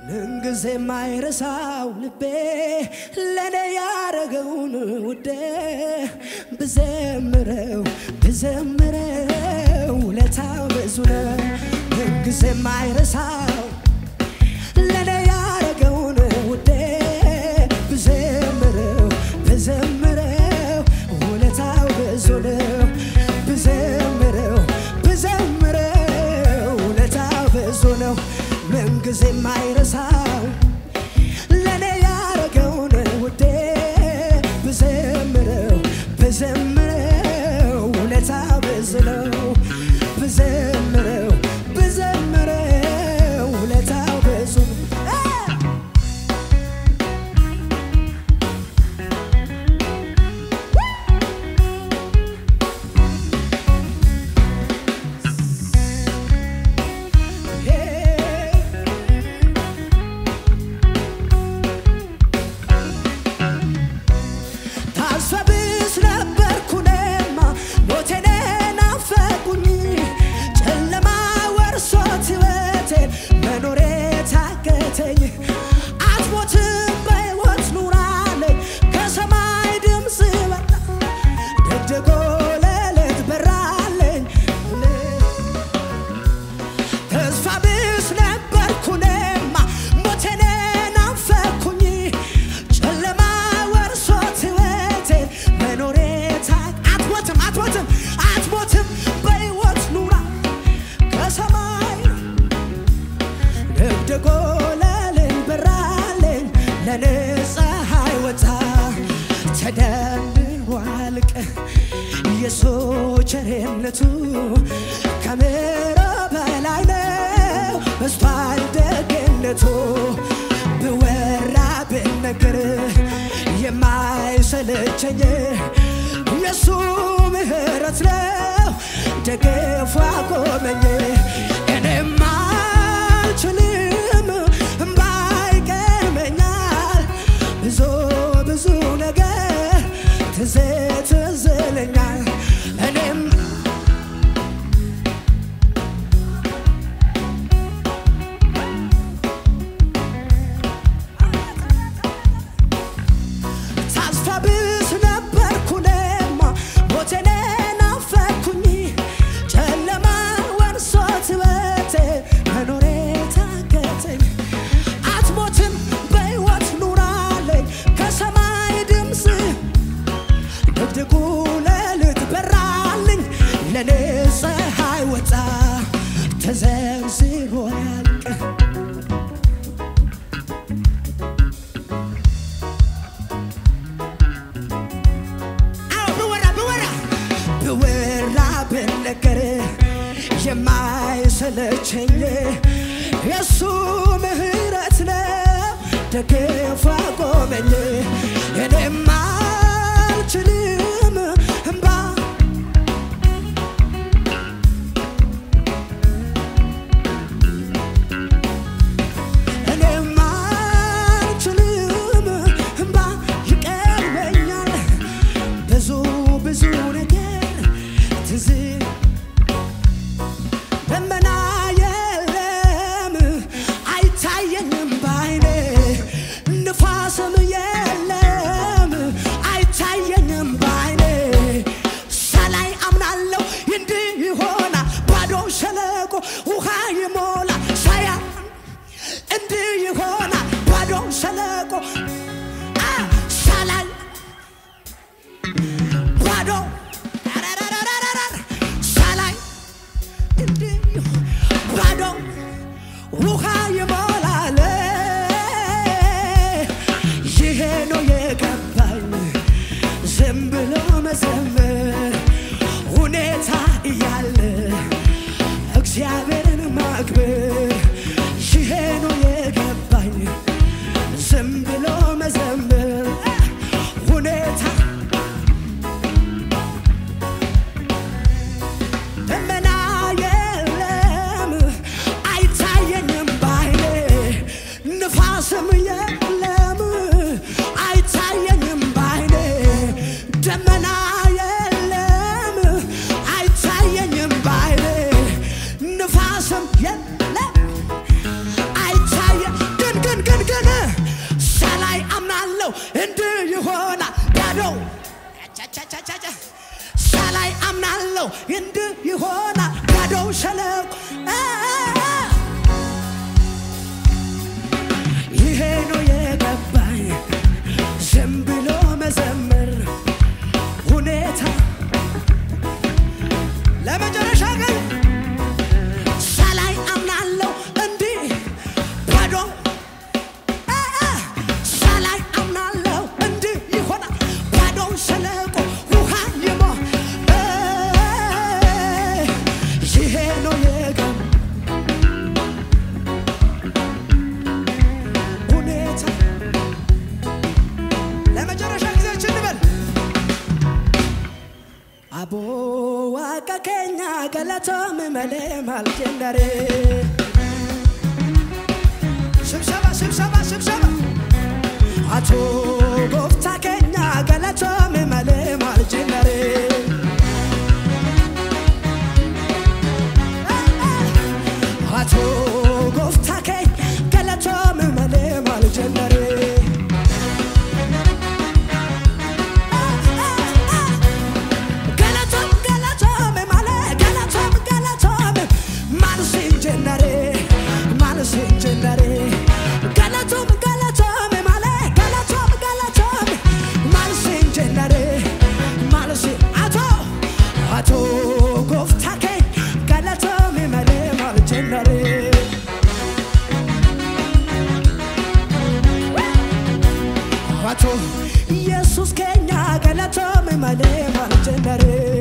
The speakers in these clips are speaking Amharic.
ምንጊዜ የማይረሳው ልቤ ለእኔ ያረገውን ውዴ ብዘምረው ብዘምረው ውለታው ብዙ ነው። ምንጊዜ የማይረሳው ለእኔ ያረገውን ውዴ ብዘምረው ብዘምረው ውለታው ብዙ ነው። ብዘምረው ብዘምረው ውለታው ብዙ ነው። ምንጊዜ የማይረሳው ለእኔ ያረገውን ውዴ ብዘምረው ብዘምረው ውለታው ብዙ ነው። ብዘምረው ብዘምረው ውለታው ብዙ ነው። ታስፈብስ ነበርኩ እኔማ ሞቴን ናፈቁኝ ጨለማ ወርሶት ሕይወቴን መኖሬ ታከተኝ አትሞትም በሕይወት ኑራለኝ ከሰማይ ድምፅ በራ ደግደጎ ሌሊት በራለኝ ተስፋ ቢስ ነበርኩ እኔማ ሞቴን ናፈኩኝ ጨለማ ወርሶት ሕይወቴን መኖሬ ታክ አትሞትም አትሞትም አትሞትም በሕይወት ኑራ ከሰማይ ደግደጎ ሌሊት በራልኝ ለኔ ፀሐይ ወጣ ተደምሯል ቀን የሰው ቸርነቱ ከምዕራብ በላይ ነው በስቷል ደግነቱ ብወራ ብነገር የማይሰለቸኝ የሱ ምሕረት ነው ደግፎ አቆመኝ እኔማ አልችልም እምባ ይቀድመኛል ብዙ ብዙ ነገር ትዝ ትዝ ይለኛል እኔም ተስፋ ቢስ ነበርኩ እኔማ ሞቴን ናፈኩኝ ጨለማ ወርሶት ሕይወቴን መኖሬ ታከተኝ አትሞትም በሕይወት ኑራለኝ ከሰማይ ድምፅ ድቅድቁ ሌሊት በራልኝ ለኔ ፀሐይ ወጣ ተዘርዝሮ ያልቅ አዎ ብወራ ብወራ ብወራ ብነገር የማይሰለቸኝ የእሱ ምሕረት ነው ደግፎ አቆመኝ እኔማ አልችልም እምባ እኔማ አልችልም እምባ ይቀድመኛል ብዙ ብዙ ነገር ትዝ ደመና የለም አይታየኝም ባይኔ ንፋስም የለም አይታየኝም ባይኔ ሳላይ አምናለሁ እንዲህ ይሆናል ባዶ ሸለቆ ውሃ ይሞላ ሳያ እንዲህ ይሆናል ባዶ ሸለቆ አ ሳላይ ባዶ ረረረረረረ ሳላይ እንዲህ ባዶ ውሃ ይሞላል። ይሄ ነው የገባኝ ዝም ብሎ መዘመር ሁኔታ እያለ እግዚአብሔርን ማክበር ይሄ ነው የገባኝ ዝም ብሎ መዘመር ሁኔታ ደመና የለም አይታየኝም ባይኔ ንፋስም የለም አይታየኝም ባይኔ ደመና የለም አይታየኝም ባይኔ ንፋስም የለም አይታየ ግን ቻቻቻቻ ሳላይ አምናለሁ እንዲህ ይሆናል ባዶው ሸለቆ አ፣ አ፣ አ። ይሄ ነው የገባኝ ዝም ብሎ መዘመር ሁኔታ ለመጨረሻ ቀን ሳላይ አምናለሁ እንዲህ ባዶ አ፣ አ፣ ሳላይ አምናለሁ እንዲህ ይሆናል ባዶው ሸለቆ ውሃ ይሞ እ፣ ይሄ ነው የገባኝ ሁኔታ ለመጨረሻ ጊዜያችን እንበል አቦ ዋቀ ኬኛ ገለቶም መሌ ማልጀንደሬ ስብሰባ ስብሰባ ስብሰባ አቶ ጎፍታ ኬኛ ገለቶም መሌ ማልጀንደሬ አቶ ጎፍታ ኬኝ ገለቶም መሌ ማልጀንደሬ ገለቶም ገለቶም ማለ ገለቶም ገለቶም ማልሲን ጀነሬ ማልሲን ጀነሬ ገለቶም ገለቶም ማለ ገለቶም ገለቶም ማልሲን ጀነሬ ማልሲን አቶ አቶ ጎፍታኬ ገለቶም መሌ ማል ጀነሬ አቶ ኢየሱስ ከኛ ገለቶም መሌ ማል ጀነሬ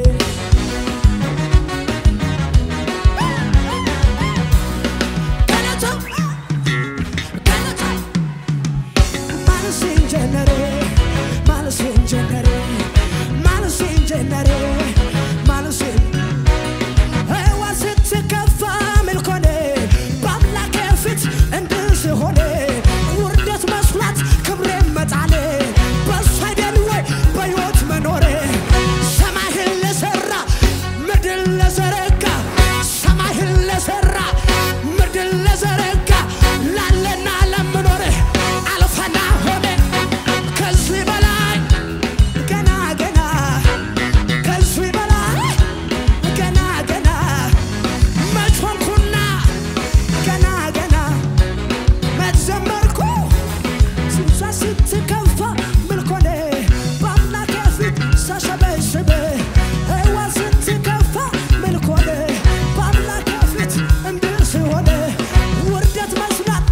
ገለቶም ገለቶም ማልሲን ጀነሬ ማልሲን ጀነሬ ማልሲን ጀነሬ ማልሲን ህዋ ስትከፋ ምልኮኔ በአምላኬ ፊት እንድህ ስሆኔ ውርደት መስሏት ክብሬ መጣሌ በሱ አይደል ወይ በሕይወት መኖሬ ሰማይን ለሠራ ምድር ለዘረጋ ሰማይን ለሠራ ምድር ለዘረጋ ላለና ለምኖሬ አልፈና ሆነ ከዚህ በላይ ገና ገና ከዚህ በላይ ገና ገና መች ሆንኩና ገና ገና መች ዘመርኩ ስንቷ ስትከፋ ምልኮኔ በአምላኬ ፊት ሳሸበሽብ ህዋ ስትከፋ ምልኮኔ በአምላኬ ፊት እንድህ ስሆን ውርደት መስላት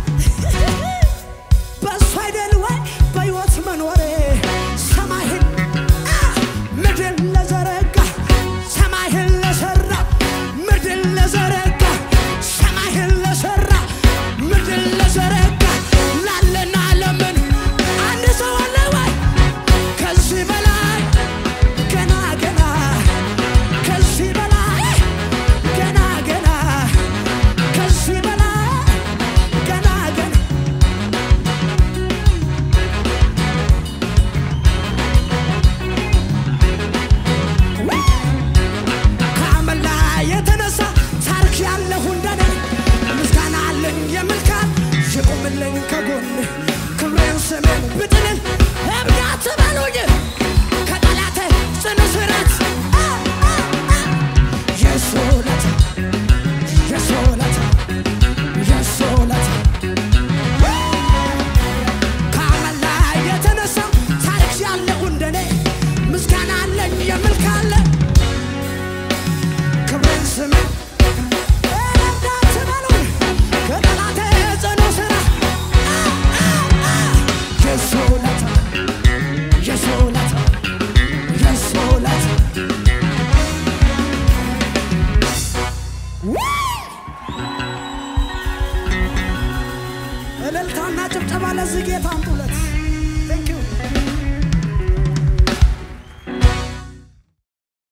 በሱ አይደል ወይ በሕይወት መኖሬ ሰማይን አ፣ ምድር ለዘረጋ ሰማይን ለሠራ ምድር ለዘረጋ ሰማይን ለሠራ ምድር ለዘረጋ ላለና ለምን አንድ ሰው አለ ወይ ከዚህ በላይ ገና ገና ከዚህ በላይ ገና ገና ከዚህ በላይ ገና ገና ከአመል ላይ የተነሳ ታሪክ ያለሁ እንደኔ ምስጋና አለኝ የምልካል ይቁምልኝ ከጎን ክብሬን ስሜን ብጥልን እብዳት በሉኝ ከጠላቴ ጽኑ ስራት አ፣ አ፣ አ። የሱ ውለታ የሱ ውለታ የሱ ውለታ ከአመል ላይ የተነሳ ታሪክ ያለሁ እንደኔ ምስጋና አለኝ የምል ካለ ክብሬን ስሜን እርዳት በሉኝ ከጠላቴ ጽኑ ስራ አ፣ አ፣ አ። የሱ ውለታ የሱ ውለታ የሱ ውለታ እልልታና ጭብጨባ ለዚህ ጌታ አምጡለት።